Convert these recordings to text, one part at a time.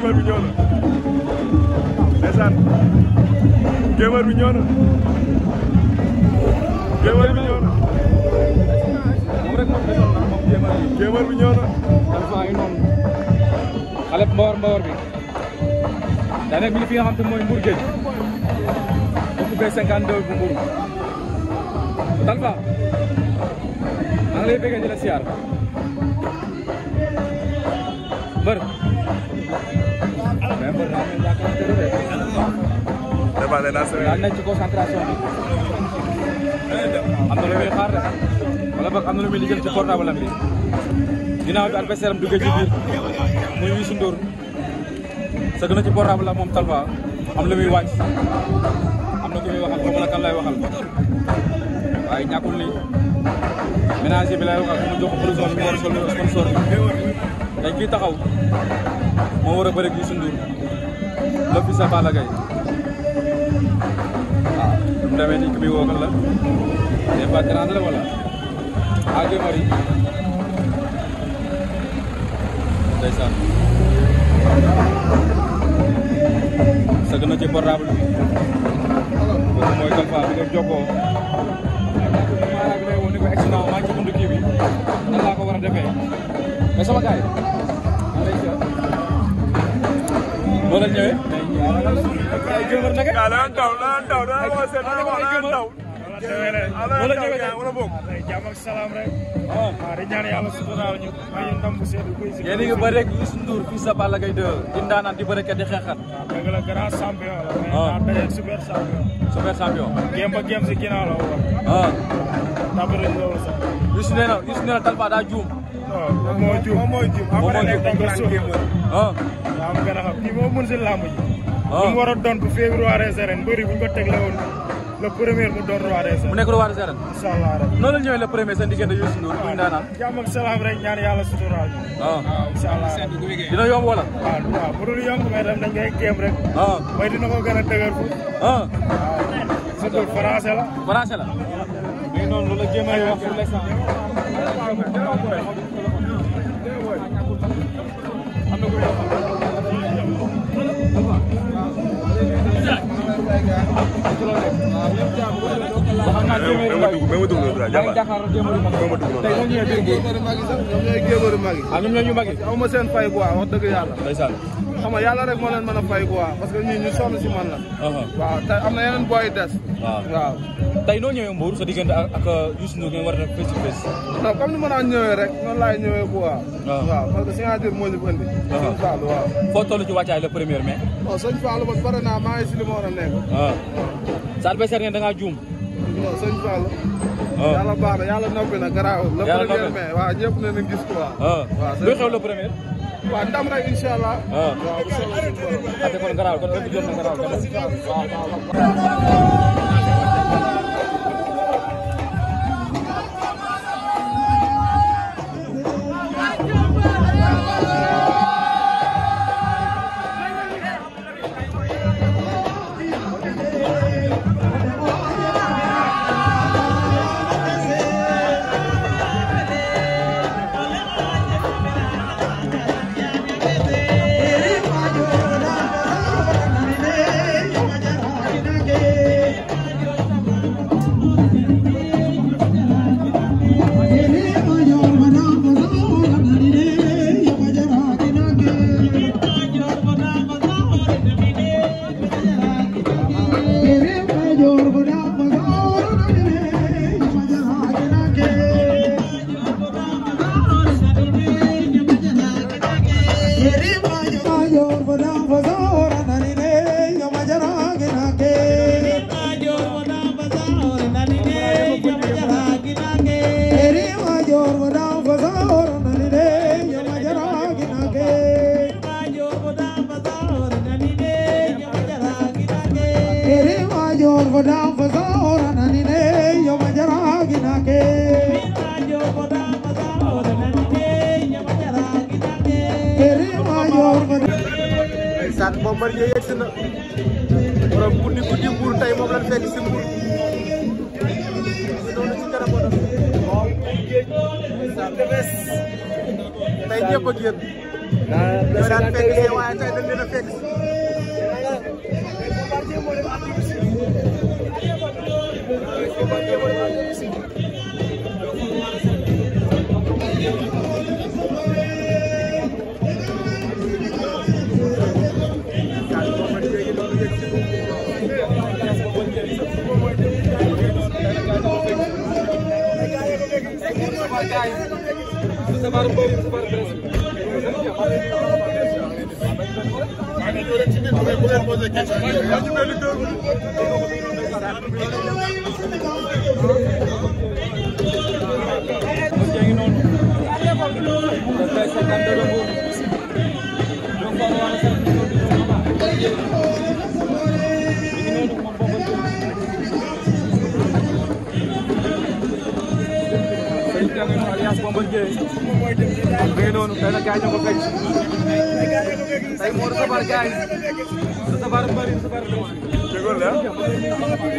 gémar bi ñëw na ndeysaan gémar bi ñëw na gémar bi ñëw na moom rek moom desoon na moom jéemal bi gémar bi ñëw na Talfa ngi noonu xale mbawar mbawar bi daa nekk mi ngi fi nga xam te mooy Mbour Géej bokk bee 52 bu Mbour Talfa maa ngi lay bëggee di la siyaar mbër mais mbër daa mel ni yaakaar naa de demandé naa sa daa nekk ci concentration bi am na lu muy xaar de wala boog am na lu muy lijjal ci portable am bi ginnaaw bi adversaire am duggee ci biir muy Youssou Ndour sëgg na ci portable la moom Talfa am lu muy wàcc am na ku muy waxal xaw ma la kan lay waxal waaye ñàkkul ni ménager bi lay waxal ku mu jox blouson bi mu war a sol sponsor bi tey kii taxaw moo war a bëre ak Youssou Ndour le fils de Balla Gaye waaw mu demee nii ki muy woogal la des fois dérange la wala ah Guèye ndeysaan sëgg na ci portable bi kooku mooy Talfa bi nga jokkoo maa ngi lay woo ni ko accident maa ngi ci buntu kii bi nan laa ko war a defee mais sama gars yi maa lay siyaar noo leen ñëwee ay gëmër naka daa daan daw daan daw daan woo seen daan woo daan daw noo leen ñëwee tey wala boog jàmm ak salaam rek ah waaw di ñaan yàlla suturaal ñu may ñu ndam bu sedd koy si yéen a ngi bëre ak Youssou Ndour fils de Balla Gaye 2 di ndaanaan di bëre kat di xeexat dëgg la grand champion la mais Ah. naa dajeeg super champion super champion gém ba gém si ginnaaw la woon ah tabariñ loolu sax Youssou nee na Youssou nee na Talfa daa juum non moom moo juum moom moo juum moo après juum. dañ ko suuf ah yaa am gën a xam kii moo mën si làmb ji Ah. li mu war a doon bu février des arènes mbëri bu ñu ko tegle woon le premier mu doon roi des mu arènes nekk roi des arènes incha allah rek noonu la ñëwee le premier seen diggante Youssou Ndour muy ndaanaan jàmm ak salaam rek ñaan yàlla suturaal ñu ah waaw incha allah dina yomb wala waaw waaw bu dul yomb mais tam dañ koy géem rek ah may dina ko gën a dëgër fu ah surtout français la français la mais noonu loolu la jéem a wax pour l'instant am na ku muy wax waxal naa jéeméeri ndaw yi même ma dugg na maa ngi jàkkaarloo jéeméeri mag Même ma dugg noonu. tey noo ñëwee biir géej géebaru mag yi sax ñoom ñooy géebaru mag yi ah ñoom ñoo ñu mag yi aw ma seen fay quoi wax dëgg yàlla ndeysaan xam nga yàlla rek moo leen mën a fay quoi parce que ñii ñu sonn si man la aha waaw te am na yeneen booy des waaw waaw tey noo ñëwee Mbour sa diggante ak ak Youssou Ndour ngeen war a def face to face non comme ni ma daan ñëwee rek noonu laay ñëwee quoi waaw. waaw parce que signature moo ñu fi indi sëñ Fallou waaw foo toll ci wàccaay le premier mai non sëñ Fallou man pare naa maa ngi si li ma war a nekk ah sa adversaire ngeen da ngaa juum non sëñ Fallou ah yàlla baax na yàlla noppi na garaaw le Yàlla premier noppi. mai waaw ñëpp ne na gis quoi ah waaw luy xew le premier waaw ndam rek incha allah ah waaw bu soobee suñu borom ate kon garaaw kon lépp jot na garaaw kon ndeysaan Bombardier yegg si na borom guddi guddi mbuur tey moom lañ fekk si mbuur noonu ci kanam ndeysaan tey ñëpp a génn ñoo daan fekk see waaye tey dañ leen a fekk alias Bombardier mi ngi noonu tey nag gars yi ñoo ko fekk tey moo recevoir gars yi recevoir mbëri recevoir demande Déggoon la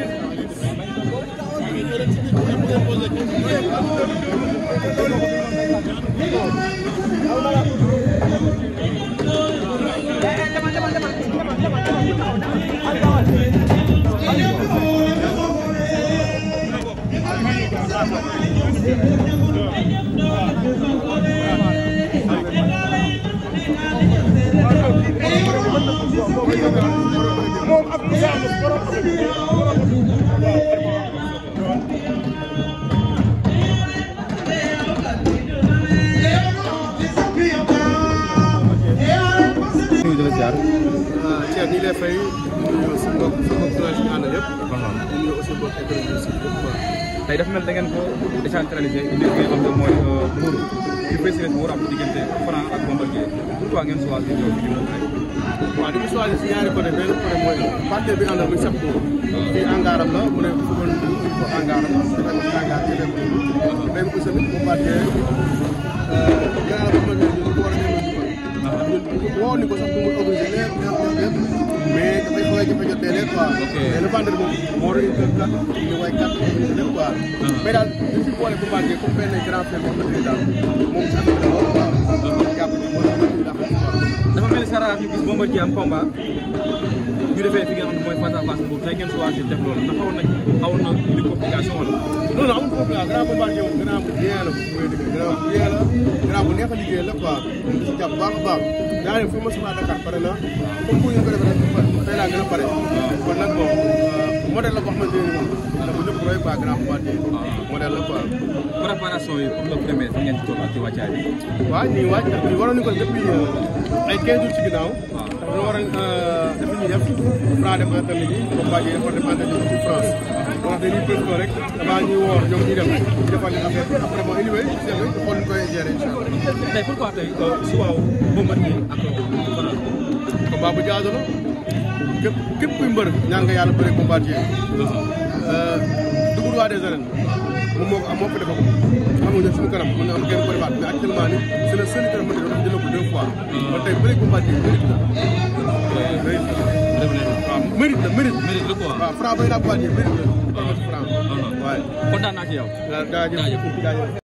moom ak Moussa Moussa borom nuyu dina jaar Cheikh ñi lay fay nuyu suñu mbokk suñu mbokk journaliste yi ñu àndal yëpp ñu nuyu aussi mbokk internet si yëpp quoi tey dafa mel da ngeen ko décentralisé indi li nga xam ne mooy Mbour ci président Mbour am diggante Franc ak Bombardier pourquoi ngeen choisir ñëw fii moom rek waaw di ko choisir si ñaari côté benn côté mooy partenaire bi àndal muy sab ko fii angaaram la mu ne fubal ko angaaram dafa ko angaar ci dem benn ko tamit bu partenaire gannaaw ba ma ñu ko war a ñëw woo ni ko sax bu mu organisé leer leer leer mais dafay xaw a jafe jot leer quoi mais le vendredi moom moo doon kër kat ñu way kat organisé lépp quoi mais daal ñu fi boole bu partenaire comme benn grand frère boo xam ne daal moom sax la woon quoi jàpp ni moo tax ñu dax quoi dafa mel ni Sara ñu gis Bombardier am combat ñu defee fi nga xam ne mooy face à face Mbour tey ngeen choisir def loolu ndax xawoon nañ xawoon na indi complication wala non non amul problème grand bombardier moom grand bu bien la mooy dëgg grand bu bien la grand bu neex a liggéey la quoi moom di si jàpp baax a baax daa ne fu ma sama Dakar pare na comme bu ñu ko defee rek tey laa gën a pare kon nag bon modèle la boo xamante ne moom dafa ñëpp roy quoi grand bombardier modèle la quoi préparation yi pour le premier fi ngeen ci toll ak ci wàccaay bi waaw ñu ngi waaj ndax ñu waroon nañu ko depuis ay 15 jours ci ginnaaw ndax dañoo war a def li ñuy def Fra dem entraîné ji bombardier dafa dem entraîné ji ci France wax dañuy préparé rek avant ñuy woor ñoom ñuy dem ñu defal leen affaire bi après bon anyway ci dem rek xool ñu koy gérer incha allah tey pourquoi tey suba Bombardier ak Franc combat bu jaadu la képp képp kuy mbër ñaan nga yàlla bëre bombardier dugub roi des arènes moom moo ko am moo ko defee ko xam nga ñun suñu kanam mën na am kenn ko defaat mais actuellement ni c'est le seul itam mën na jël ko deux fois kon tey bëre bombardier mérite la mérite la waaw mérite la mérite mérite la quoi waaw franc bay naa bombardier mérite la franc waaye kontaan naa ci yow jaajëf jaajëf